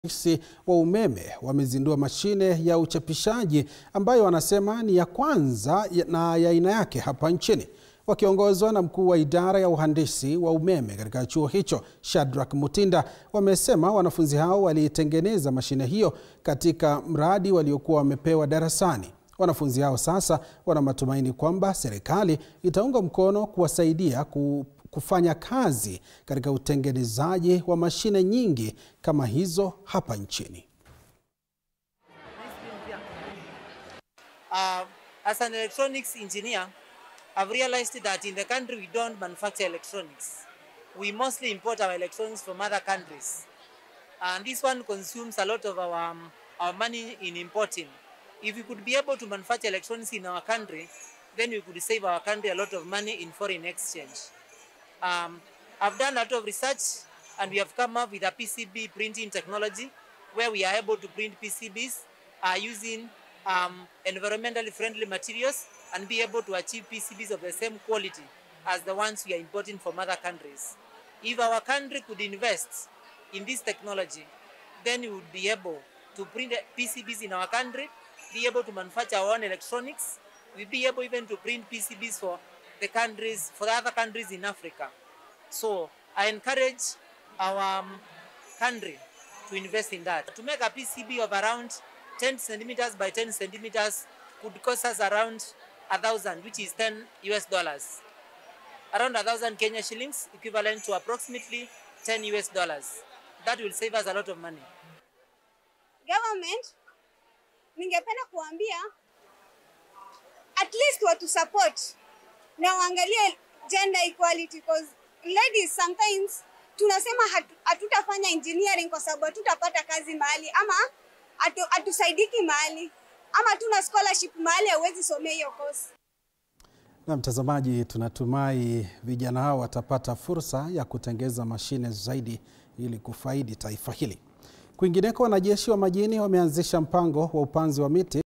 wahandisi wa umeme wamezindua mashine ya uchapishaji ambayo wanasema ni ya kwanza na ya aina yake hapa nchini. Wakiongozwa na mkuu wa idara ya uhandisi wa umeme katika chuo hicho, Shadrack Mutinda, wamesema wanafunzi hao waliitengeneza mashine hiyo katika mradi waliokuwa wamepewa darasani. Wanafunzi hao sasa wana matumaini kwamba serikali itaunga mkono kuwasaidia ku kufanya kazi katika utengenezaji wa mashine nyingi kama hizo hapa nchini. Uh, as an electronics engineer, I've realized that in the country we don't manufacture electronics. We mostly import our electronics from other countries. And this one consumes a lot of our, um, our money in importing. If we could be able to manufacture electronics in our country, then we could save our country a lot of money in foreign exchange. Um, I've done a lot of research and we have come up with a PCB printing technology where we are able to print PCBs uh, using um, environmentally friendly materials and be able to achieve PCBs of the same quality as the ones we are importing from other countries. If our country could invest in this technology, then we would be able to print PCBs in our country, be able to manufacture our own electronics, we'll be able even to print PCBs for the countries, for the other countries in Africa. So I encourage our um, country to invest in that. To make a PCB of around 10 centimeters by 10 centimeters could cost us around a thousand, which is 10 US dollars. Around a thousand Kenya shillings, equivalent to approximately 10 US dollars. That will save us a lot of money. Government, ningependa kuambia at least watu support na waangalie gender equality because ladies sometimes tunasema hatu, hatutafanya engineering kwa sababu hatutapata kazi mahali ama hatu, hatusaidiki mahali ama tuna scholarship mahali hauwezi somea hiyo course. Na mtazamaji, tunatumai vijana hao watapata fursa ya kutengeza mashine zaidi ili kufaidi taifa hili. Kwingineko, wanajeshi wa majini wameanzisha mpango wa upanzi wa miti